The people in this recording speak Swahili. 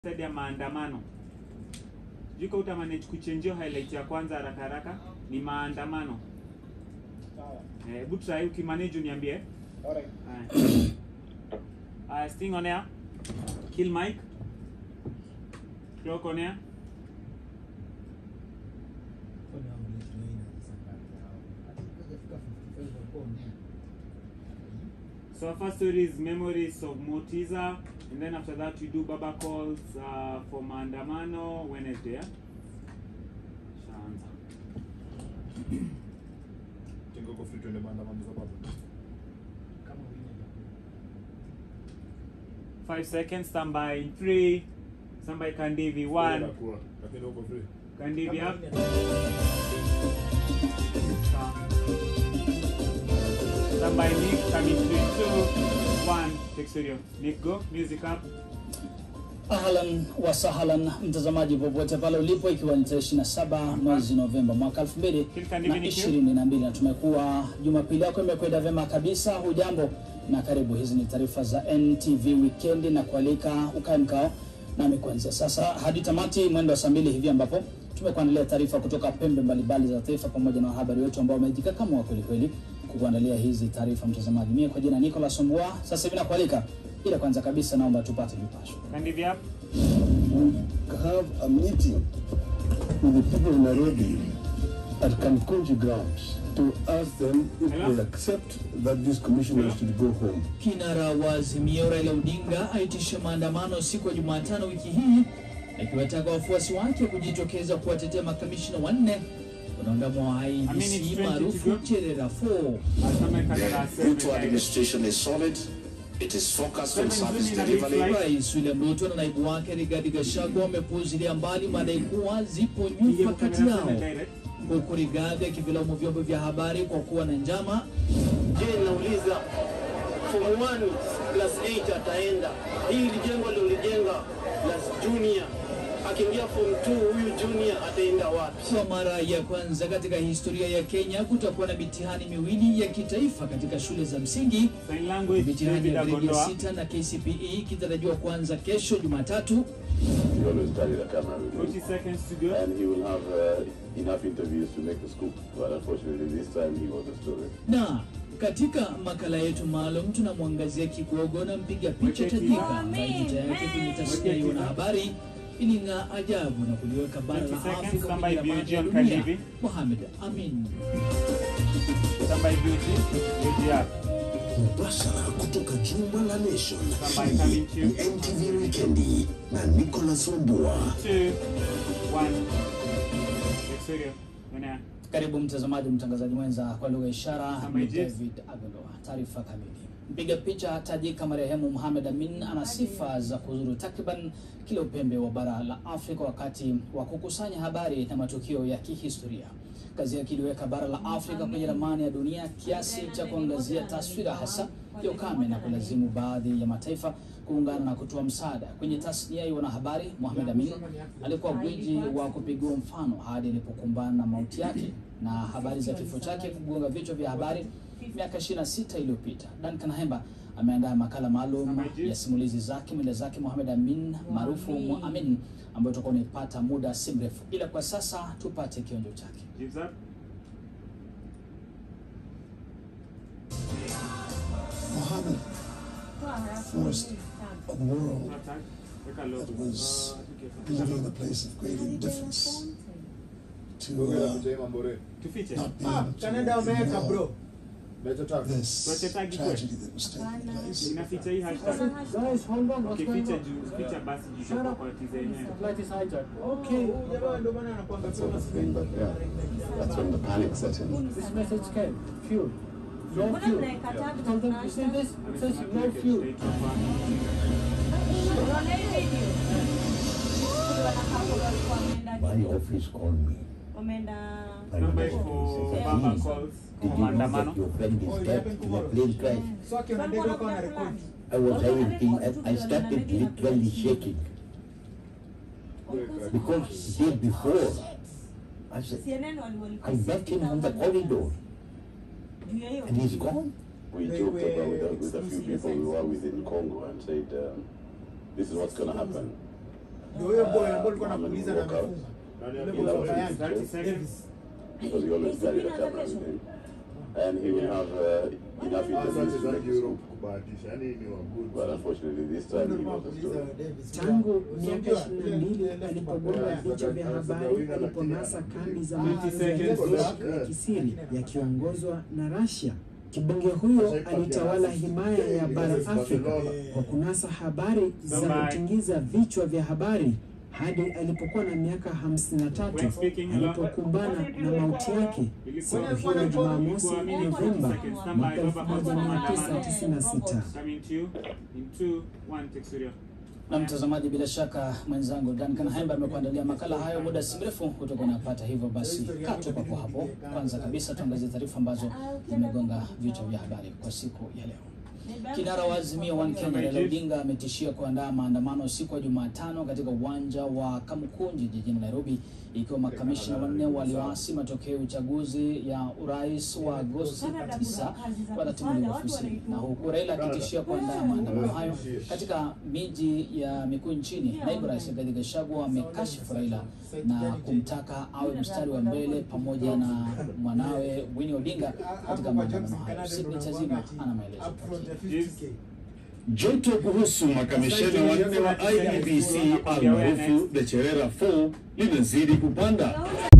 ya maandamano. Sijui kama utamanage kuchenjio highlight ya kwanza haraka haraka ni maandamano. Sawa. Eh, Hebu try ukimanage uniambie. Alright. Haya. Uh, sting on air. Kill mic. Clock on air. So our first story is memories of Motiza, and then after that we do Baba calls uh, for maandamano Wednesday. Yeah? Shaanza. Tengo uko free tuende maandamano za baba. Five seconds. Stand by in three. Stand by Kandivi. One. Inakuwa, Lakini uko free. Kandivi up. Stand by Nick. Coming three, two, one. Take studio. Nick, go. Music up. Ahlan wa sahlan mtazamaji popote pale ulipo, ikiwa ni tarehe 27 mwezi Novemba mwaka 2022 na tumekuwa Jumapili yako imekwenda vyema kabisa. Hujambo na karibu, hizi ni taarifa za NTV Weekend na kualika ukae mkao nami kuanzia sasa hadi tamati mwendo wa saa mbili hivi ambapo tumekuandalia taarifa kutoka pembe mbalimbali za taifa pamoja na wahabari wetu ambao wamejikakamua kweli kweli kukuandalia hizi taarifa mtazamaji. Mie kwa jina Nicholas Ombua, sasa hivi nakualika, ila kwanza kabisa naomba tupate vipasho. Kandivi up. we have a meeting with the people of Nairobi at Kankunji grounds to ask them if Hello? they accept that these commissioners should go home. Kinara wa Azimio Raila Odinga aitisha maandamano siku ya Jumatano wiki hii akiwataka wafuasi wake kujitokeza kuwatetea makamishina wanne wanaondamwa wa Amini, IEBC it's maarufu 20 to go. Cherera 4. Asome Kandivi seven Ruto guys. administration is solid. It is focused on Seven service Zuni na delivery. Big Fly. Rais William Ruto na naibu wake Rigathi Gachagua wamepuuzilia mbali madai kuwa zipo Piga nyufa kati kamera yao, seven direct. huku Rigathi akivilaumu vyombo vya habari kwa kuwa na njama Je, nauliza form 1 plus 8 ataenda hili jengo alilolijenga plus junior akiingia form 2 huyu junior ataenda wapi? Kwa mara ya kwanza katika historia ya Kenya kutakuwa na mitihani miwili ya kitaifa katika shule za msingi. Sign language. Mitihani David ya gredi ya Agondoa. sita na KCPE ikitarajiwa kuanza kesho Jumatatu, He always carry the camera with him. 40 seconds to go. And he will have uh, enough interviews to make the scoop. But unfortunately, this time he was the story. na katika makala yetu maalum tunamwangazia kigogo na mpiga picha tajika ambaye nyota yake kwenye tasnia ya wanahabari iling'aa ajabu na kuliweka bara 20 la seconds, Afrika stand kwenye by ramani ya BG on dunia. KTV. Mohamed Amin. Stand by beauty. Beauty up. mubashara kutoka jumba la Nation. Somebody coming to Hii ni you. NTV Weekendi na Nicholas Ombua. Two, one. Take studio. On air. Karibu mtazamaji, mtangazaji mwenza kwa lugha ya ishara Kama ni Egypt. David Agondoa. Taarifa kamili. Mpiga picha tajika marehemu Mohamed Amin ana sifa za kuzuru takriban kila upembe wa bara la Afrika wakati wa kukusanya habari na matukio ya kihistoria. Kazi yake iliweka bara la Afrika kwenye ramani ya dunia kiasi cha kuangazia taswira hasa ya ukame na kulazimu baadhi ya mataifa kuungana na kutoa msaada. Kwenye tasnia ya wanahabari, Mohamed Amin alikuwa gwiji wa kupigiwa mfano hadi alipokumbana na mauti yake na habari za kifo chake kugonga vichwa vya habari miaka 26 iliyopita. Duncan Hemba ameandaa makala maalum ya simulizi zake mwenda zake Mohamed Amin maarufu Mu Amin ambayo tutakuwa unaipata muda si mrefu, ila kwa sasa tupate kionjo chake. Gives up. Mohammed forced a world No attack. Take a look. that was Uh, okay. living a place of great indifference to Ongea uh, mjema Mbore. Tufiche. not being Ah, able to Canada wameweka ignore bro. Leta tag. this Tuache tagi kwe. tragedy that was taking place. Inaficha hii hashtag. Guys, hold on. What's Okay, going ficha on? juu, ficha basi juu itakuwa kwa tiza yenyewe. Flight is hijacked. Okay. Huyu jamaa ndio maana anakuanga That sort of thing, but yeah, that's when the panic set in. This message came. Fuel. No fuel. Tell them, you see this? It says no fuel. My office called me. Number for Baba calls for maandamano. friend Oh, it happened tomorrow. plane crash? So akiona ndege wako na record. I was having, I started literally shaking because the day before, I said, I met him on the corridor and he's gone. We They joked were about with, with a few people we were with in Congo and said, um, this is what's going to happen. Ndio huyo boy ambao alikuwa anakuuliza na amefunga. Nani Yule alikuwa boy wa Davis? Bayern, 30 seconds. Davis. because he always carried a camera with him. And he will have uh, enough Sasa interviews to make wachezaji the Europe scoop. kubahatisha, yani ni wa good. But unfortunately, this time he was the story. Tangu miaka 22 alipogonga vichwa vya habari aliponasa kambi za mafunzo ya kijeshi ya kisiri yakiongozwa na Russia. Kibonge huyo alitawala himaya ya bara Afrika kwa kunasa habari za kutingiza vichwa vya habari hadi alipokuwa na miaka 53 alipokumbana na mauti yake siku hiyo ya Jumamosi Novemba mwaka 1996. Coming to you in two, one, take studio. Na mtazamaji, bila shaka mwenzangu Duncan Haimba amekuandalia makala hayo muda si mrefu kutoka unapata. Hivyo basi kaa tu papo hapo. Kwanza kabisa tuangazie taarifa ambazo zimegonga vichwa vya habari kwa siku ya leo. Kinara wa Azimio One Kenya Raila Odinga ametishia kuandaa maandamano siku ya Jumatano katika uwanja wa Kamukunji jijini Nairobi, ikiwa makamishna wanne walioasi matokeo ya uchaguzi ya urais wa Agosti 9 watatimuliwa ofisini, na huku Raila akitishia kuandaa maandamano hayo katika miji ya mikuu nchini. Naibu Rais Rigathi Gachagua amekashifu Raila na kumtaka awe mstari wa mbele pamoja na mwanawe Winnie Odinga katika maandamano hayo. Sidney Chazima ana maelezo kwa kina. Joto kuhusu makamisheni wanne wa IEBC almaarufu the Cherera 4 linazidi kupanda.